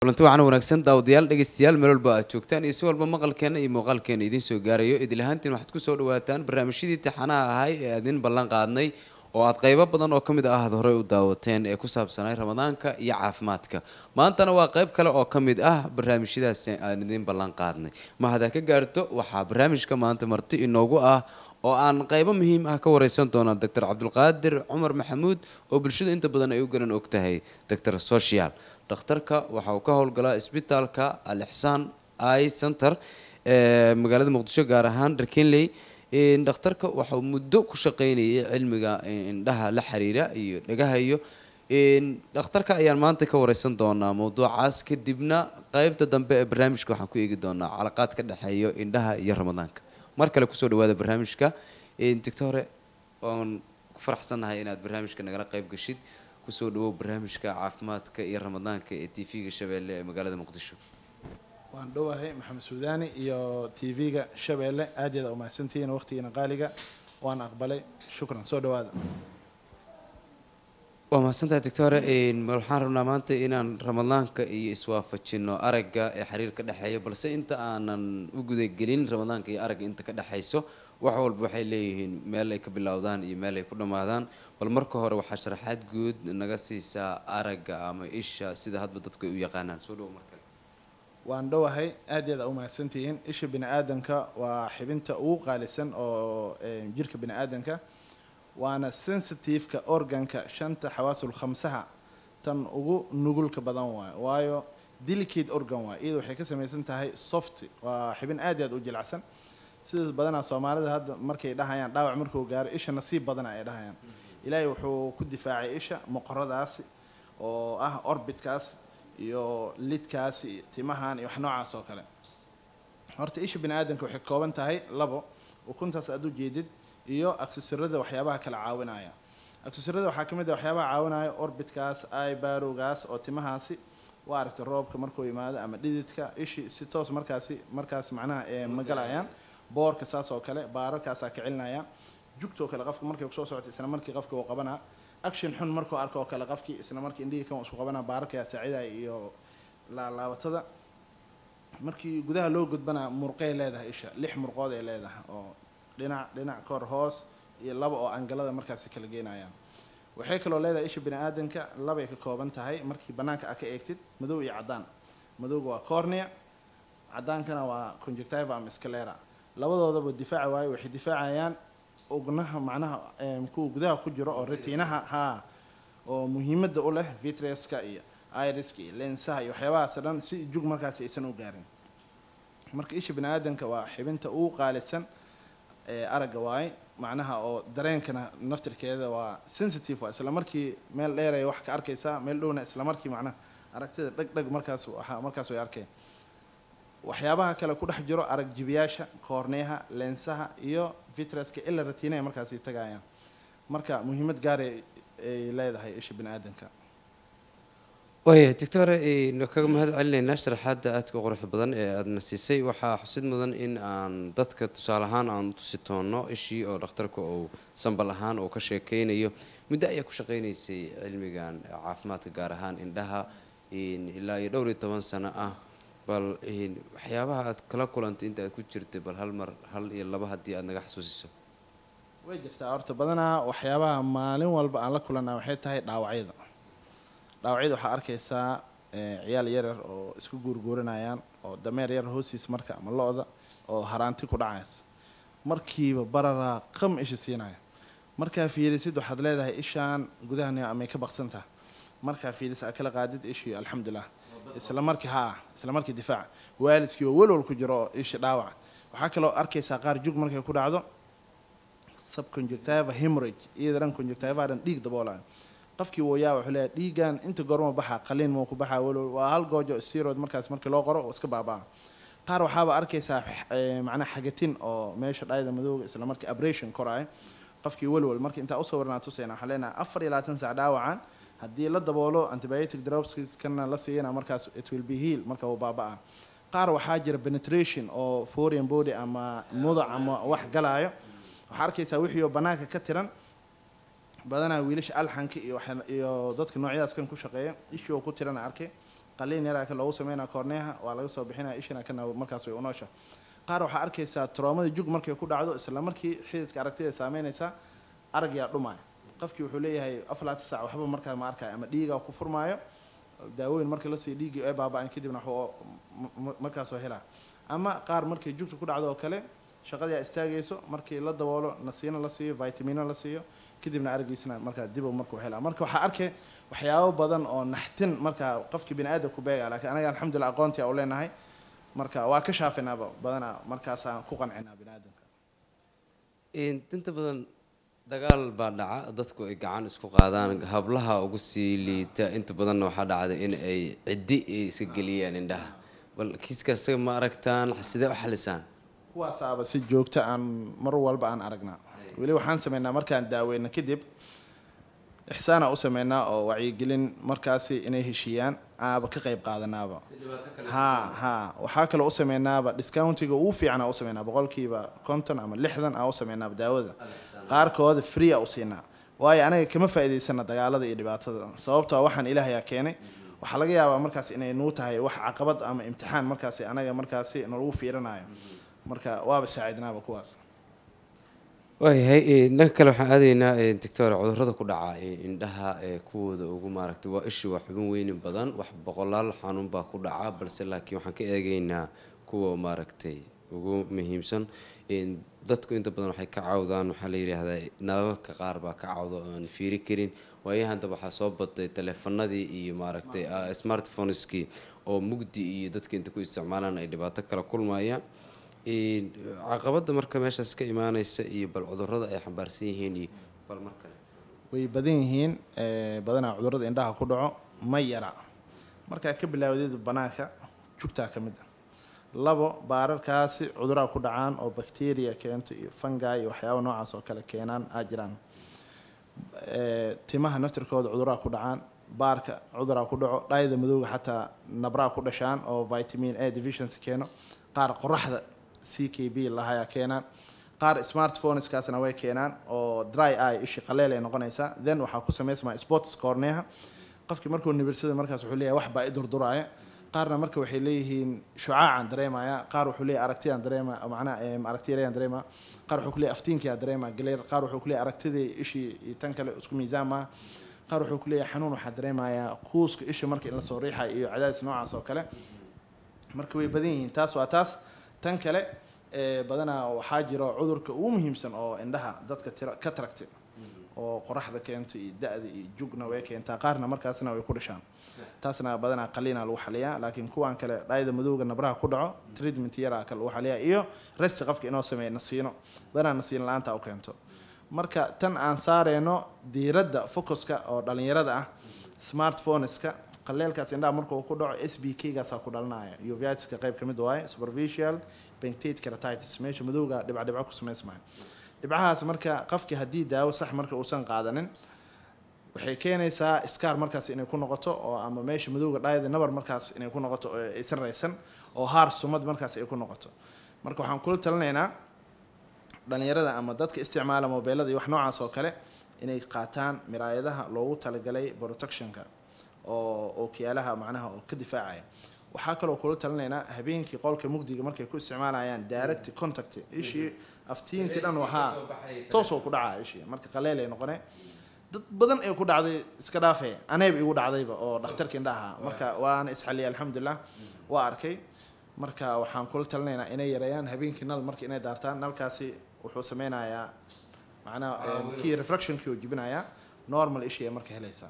kulanti waxaana wanaagsan daawadayaal dhegeystayaal meel walba aad joogtaan iyo si walba maqalkeena iyo muuqaalkeena idiin soo gaarayo idil ahaantiin waxaad kusoo dhawaataan barnaamijyadii taxanaha ahay ee aadin ballan qaadnay oo aad qaybo badan oo ka mid ah aad horey u daawateen ee ku saabsanay ramadaanka iyo caafimaadka maantana waa qayb kale oo ka mid ah barnaamijyadaas aan idiin ballan qaadnay ma hadaa ka gaarto waxaa barnaamijka maanta marti inoogu ah oo aan qaybo muhiim ah ka wareysan doonaa doctor cabdulqaadir cumar maxamuud oo bulshada inta badan ay u garan og tahay doctor social dhakhtarka waxa uu ka howlgalaa isbitaalka al ixsaan i center ee magaalada muqdisho gaar ahaan dharkenley dhakhtarka waxauu muddo ku shaqeynayay cilmiga indhaha la xiriira iyo dhagaha iyo dhakhtarka ayaan maanta ka wareysan doonaa mawduucaas kadibna qeybta dambe ee barnaamijka waxaan ku eegi doonaa calaqaad ka dhexeeyo indhaha iyo ramadaanka mar kale kusoo dhawaada barnaamijka doctore waan ku faraxsannahay inaad barnaamijka nagala qayb gashid kusoo dhawow barnaamijka caafimaadka iyo ramadaanka ee t v-ga shabeelle ee magaalada muqdisho waan dhowahay maxamed suudaani iyo t v-ga shabeelle aad yaad umahadsantihiin waqtigiina qaaliga waan aqbalay shukran soo dhawaada waa mahadsantahay doctore waxaan rabnaa maanta inaan ramadaanka iyo iswaafajino aragga ee xiriir ka dhexeeya balse inta aanan u gudagelin ramadaanka iyo aragga inta ka dhexayso wax walba waxay leeyihiin meel ay ka bilowdaan iyo meel ay ku dhammaadaan bal marka hore waxaa sharaxaad guud naga siisaa aragga ama isha sida hadba dadku ay u yaqaanaan soo dhawo markale waan dhowahay aad yaad umahadsantihiin isha bini aadanka waa xibinta ugu qaalisan oo jirka bini aadanka waana sensitiveka organka shanta xawaasul khamsaha tan ugu nugulka badan waayo waayo delicate organ waay iyada waxay ka samaysan tahay soft waa xibin aad aad u jilacsan sidaas badanaa soomaalida hadda markay dhahayaan dhaawac markuu gaaro isha nasiib badana ay dhahayaan ilaahay wuxuu ku difaacay isha moqoradaasi oo ah orbitkaas iyo lidkaasi iyo timahan iyo wax noocaas oo kale horta isha bini aadanka waxay kooban tahay labo ukuntaas aad u jeedid iyo aksesarada waxyaabaha kala caawinaya aksesarada waxaa kamid ah waxyaabaha caawinaya orbitkaas ibarowgaas oo timahaasi waa aragtay roobka markuu yimaado ama dhididka ishi si toos markaasi markaas macnaha ma galayaan boorka saas oo kale baararkaasaa ka celinayaan jugtoo kale qofka markay kusoo socota isla markii qofka uu qabanaa action xun markuu arko oo kale qofkii isla markii indhihii kan isku qabanaa baararkaa saacidaya iyo laalaabatada markii gudaha loo gudbanaa murqay leedahay isha lix murqood ay leedahay oo dhinac dhinac kor hoos iyo laba oo angalada markaasi kala geenayaan waxay kaloo leedahay isha bini aadanka labay ka kooban tahay markii banaanka a ka eegtid madow iyo caddaan madowga waa cornea caddaankana waa conjectiva ama scalera labadoodaba difaaci waayo waxay difaacayaan ognaha macnaha kuwa gudaha ku jiro oo retiinaha haa oo muhiimadda u leh vitreska iyo iriska iyo lensaha iyo waxyaabahaas dhan si jug markaasi aysan u gaarin marka isha bini aadanka waa xibinta ugu qaalisan aragga waaye macnaha oo dareenkana naftirkeeda waa sensitive waa isla markii meel dheeraya wax ka arkaysaa meel dhowna isla markii macnaha aragtida dheg dheg markaas waa markaas way arkeen waxyaabaha kale ku dhex jiro arag jibiyaasha koorneyaha lensaha iyo vitreska ila ratiina ay markaasi tagayaan marka muhiimad gaaray ay leedahay isha bini aadanka waaya doctore kaga mahad celinaynaa sharaxaadda aadka quruxda badan ee aadana siisay waxaa xusid mudan in aan dadka tusaale ahaan aan tusi toonno ishii oo dhakhtarka uu sambal ahaan uu ka sheekeynayo muddo ayaa ku shaqeynaysay cilmigan caafimaadka gaar ahaan indhaha ilaa iyo dhowr iyo toban sano ah bal waxyaabaha aad kala kulantay inta aad ku jirtay bal hal mar hal iyo laba haddii aad naga xasuusiso way jirtaa horta badanaa waxyaabaha maalin walba aan la kulanaa waxay tahay dhaawacyada dhaawacyada waxaa arkaysaa ciyaal yaryar oo isku guurguuranayaan oo dameer yar hoostiis marka ama lo-da oo haraanti ku dhacaysa markiiba bararaa qam isha siinaya markaa fiirisid waxaad leedahay ishaan gudahan amay ka baqsantaha markaa fiiris aad kala qaadid ishii alxamdulilah isla markii haa isla markii difaac waalidkii oo welwal ku jiro oo isha dhaawac waxaa kaloo arkaysaa qaar jug markay ku dhacdo subconjectiva hemorage iyada dhan conjectiva dhan dhiig daboolayo qofkii wooyaa wuxuu leeyahay dhiigan inta goorma baxa qaliin mau ku baxaa welwal waa hal goojo steroid markaas markii loo qoro oo iska baabaa qaar waxaaba arkaysaa macnaha xagatin oo meesha dhayda madooga isla markii abration koraay qofkii welwal markii intaa usoo warnaa tusayna waxaan leenahay afar iyo labaatan saac dhaawacan haddii la daboolo antibiotic drops kana la siiyana markaas it will be heal marka uu baaba-a qaar waxaa jira penetration oo foreign body ama mudac ama wax galaayo waxaa arkaysaa wixii oo banaanka ka tiran badanaa wiilasha alxanka iyo iyo dadka noocyadaas kan ku shaqeeya ishii oo ku tirana arkay qaliin yaraa ka loogu sameynaa koorneeha waa laga soo bixinaya ishina kana markaas way unoosha qaar waxaa arkaysaa troomada jug markay ku dhacdo isla markii xididka aragtida saameynaysa aragyaa dhumaya qofkii wuxuu leeyahay aflaata saac waxba markaa ma arkaya ama dhiiga ku furmaayo daawooyin markii la siiyo dhiiggii ay baaba-an kadibna waxba markaasoo helaa ama qaar markay jugta ku dhacdo oo kale shaqadii istaagayso markii la daboolo nasiino la siiyo vitamino la siiyo kadibna aragiisna markaa dib markuu helaa marka waxaa arkay waxyaabo badan oo naxtin markaa qofkii bini aadam ku beega laakiin anaga alxamdulillah aqoontii u leenahay marka waa ka shaafinaaba badanaa markaasaan ku qancinaa bini aadamka inta badan dagaal baa dhaca dadku ay gacan isku qaadaan hablaha ugu sii liita inta badanna waxaa dhacda in ay ciddi iska geliyaan indhaha bal kiiskaas isaga ma aragtaan sidee u xalisaan kuwaasaaba si joogto aan mar walba aan aragnaa weli waxaan sameynaa markaan daaweyna kadib ixsaana u sameynaa oo wacyigelin markaasi inay heshiiyaan aaba ka qayb qaadanaaba ha ha waxaa kaloo u sameynaaba discountiga ugu fiicana u sameynaa boqolkiiba konton ama lixdan aa u sameynaaba daawada qaarkooda free a u siinaa waayo anaga kama faa'iidaysana dagaalada iyo dhibaatada sababtoo waxaan ilaahayaa keenay waxaa laga yaabaa markaas inay nuu tahay wax caqabad ama imtixaan markaasi anaga markaasi nalagu fiirinayo marka waaba saacidnaaba kuwaas waayahay dhanka kale waxaan aadaynaa doctor cudurrada ku dhaca indhaha kuwooda ugu maaragtay waa ishi waa xubin weyni badan wax boqolaal xanuun baa ku dhaca balse laakiin waxaan ka eegaynaa kuwa maaragtay ugu muhiimsan dadku inta badan waxay ka cawdaan waxaa la yidhaahdaa nalalka qaar baa ka cawda oo aan fiiri karin waayahan daba waxaa soo batay teleefanadii iyo maaragtay smartphoneskii oo mugdi iyo dadka inta ku isticmaalaan ay dhibaato kala kulmayaan caqabada marka meeshaas ka imaaneysa iyo bal cudurada ay xambaarsan yihiin iyo bal mar kale way badan yihiin badanaa cudurada indhaha ku dhaco ma yara markaa ka bilaawdeed banaanka jugtaa ka mid a labo baararkaasi cuduraa ku dhacaan oo bacteria keento iyo fungi iyo waxyaaba noocaas oo kale keenaan aa jiraan timaha naftirkooda cuduraa ku dhacaan baarka cuduraa ku dhaco dhaayada madowga xataa nabraa ku dhashaan oo vitamin a deficiency keeno qaar qoraxda c k b lahayaa keenaan qaar smartphoneskaasna way keenaan oo dry eye ishi qaleel ay noqonaysaa then waxaa ku samaysmaa sports corneha qofkii markuu nibirsada markaas wuxuu leeyahay wax baa i durduraaya qaarna marka waxay leeyihiin shucaacaan dareemaya qaar wuxuu leeyahay aragtiyaan dareema macnaha aragtiyarayaan dareema qaar wuxuu ku leeyahay aftiinkiyaa dareema galeer qaar wuxuu ku leeyahay aragtidii ishii iyo tan kale isku miisaan maaha qaar wuxuu ku leeyahay xanuun waxaa dareemayaa kuuska isha marka in lasoo riixayo iyo cadaadis noocaas oo kale marka way badan yihiin taas waa taas tan kale badanaa waxaa jiro cudurka ugu muhiimsan oo indhaha dadka tira ka taragtay oo qoraxda keento iyo da-da iyo jugna way keentaa qaarna markaasna way ku dhashaan taasna badanaa qaliina lagu xaliyaa laakiin kuwan kale dhaayada madowga nabraha ku dhaco treatment yaraa kale lagu xaliyaa iyo resti qofka inoo sameeya nasiino badanaa nasiin la-aanta u keento marka tan aan saareyno diiradda focuska oo dhalinyarada ah smartphoneska qaleelkaas indhaha markuu ku dhaco s b k gaasaa ku dhalinaya uvitiska qayb kamid waaye superficial bentate keratitis meesha madowga dhibcadhibco ku samaysmaya dhibcahaas marka qofki haddii daawo sax marka uusan qaadanin waxay keenaysaa scar markaas inay ku noqoto oo ama meesha madowga dhaayada nabar markaas inay ku noqoto oo aysan raysan oo haar sumad markaas ay ku noqoto marka waxaan kula talinaynaa dhalinyarada ama dadka isticmaala mobeelada iyo wax noocaas oo kale inay qaataan miraayadaha loogu talagalay protectionka oo ookiyaalaha macnaha oo ka difaacaya waxaa kaloo kula talinaynaa habeenkii qolka mugdiga markay ku isticmaalayaan direct contact ishii aftiinkii dhan waxaa toosoo ku dhacaa ishii marka qaleel ay noqone dad badan ee ku dhacday iska dhaafe aneeb igu dhacdayba oo dhakhtarka indhaha marka waana isxaliyay alxamdulilah waa arkay marka waxaan kula talinaynaa inay yareeyaan habeenkii nal marka inay daartaan nalkaasi wuxuu sameynayaa macnaha kii reflectionkii oo jibinayaa normal ishii marka helaysaa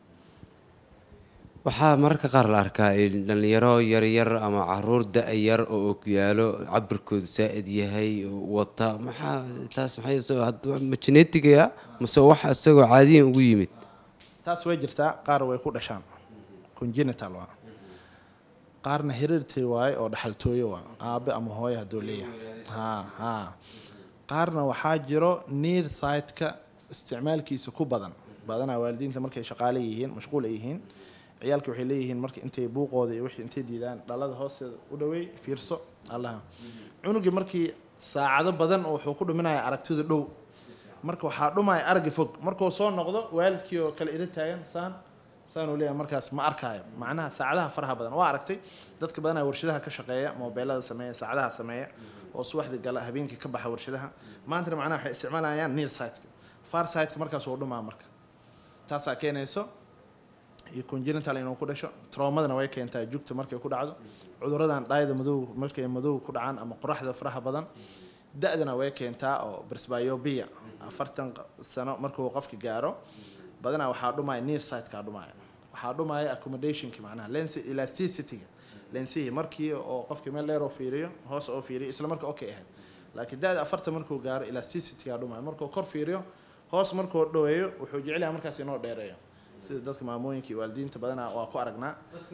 waxaa mararka qaar la arkaa dhalinyaro yaryar ama caruur da-yar oo ogyaalo cabirkoodu saa-id yahay wata maxaa taas maxay genetigaya mase wax isagoo caadiyan ugu yimid taas way jirtaa qaar way ku dhashaan congenital waa qaarna heredity waaye oo dhaxaltooyo waa aabe ama hooyo hadduu leeyahay ha ha qaarna waxaa jiro near siteka isticmaalkiisa ku badan badanaa waalidiinta markay shaqaale yihiin mashquul ay yihiin ciyaalka waxay leeyihiin marka intay buuqooda iyo wixii intay diidaan dhalada hoosteeda u dhaweey fiirso allaha cunugii markii saacado badan wuxuu ku dhuminaya aragtida dhow marka waxaa dhumaya aragga fog markuu soo noqdo waalidkii oo kale ila taagan saan saanuu leeyahay markaas ma arkaayo macnaha saacadaha faraha badan waa aragtay dadka badanaa warshadaha ka shaqeeya moobeelada sameeya saacadaha sameeya oo subaxdii gala habeenkii ka baxa warshadaha maantana macnaha waxay isticmaalayaan near siteka far siteka markaas wuu dhumaa marka taasaa keenayso iyo congenital inuu ku dhasho traumadana way keentaa jugta markay ku dhacdo cuduradan dhaayada madow markay madow ku dhacaan ama qoraxda faraha badan da-dana way keentaa oo brisbyobia afartan sano markuu qofki gaaro badanaa waxaa dhumaya near siteka dhumaya waxaa dhumaya accommodationki macnaha lens elasticity-ga lensihii markii oo qofki meel dheer oo fiiriyo hoos oo fiiriyo isla marka okay ahayd laakiin da-da afartan markuu gaaro elasticity-ga dhumaya markuu kor fiiriyo hoos markuu dhoweeyo wuxuu jecel yahay markaas inoo dheereeyo sida dadka maamooyinka iyo waalidiinta badanaa waa ku aragnaa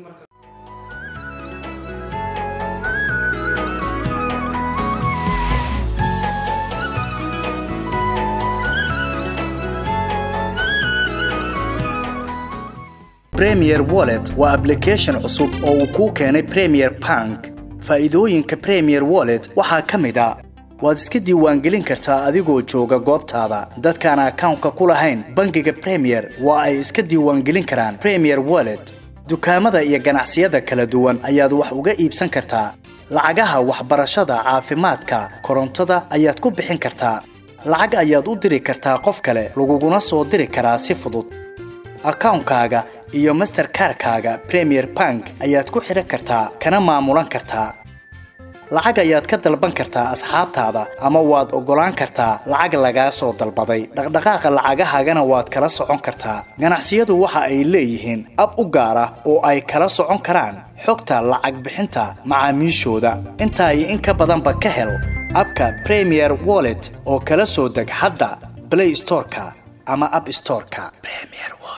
premier wallet waa application cusub oo uu kuu keenay premier bank faa'iidooyinka premier wallet waxaa ka mid a waad iska diiwaangelin kartaa adigoo jooga goobtaada dadkaan akawnka ku lahayn bangiga premier waa ay iska diiwaangelin karaan premier wallet dukaamada iyo ganacsiyada kala duwan ayaad wax uga iibsan kartaa lacagaha waxbarashada caafimaadka korontada ayaad ku bixin kartaa lacag ayaad u diri kartaa qof kale laguguna soo diri karaa si fudud akawnkaaga iyo masterkarkaaga premier bank ayaad ku xidhan kartaa kana maamulan kartaa lacag ayaad ka dalban kartaa asxaabtaada ama waad oggolaan kartaa lacag lagaa soo dalbaday dhaqdhaqaaqa lacagahaagana waad kala socon kartaa ganacsiyadu waxa ay leeyihiin ab u gaar ah oo ay kala socon karaan xogta lacag bixinta macaamiishooda intaa iyo in ka badanba ka hel abka premier wallet oo kala soo deg hadda play storeka ama app storeka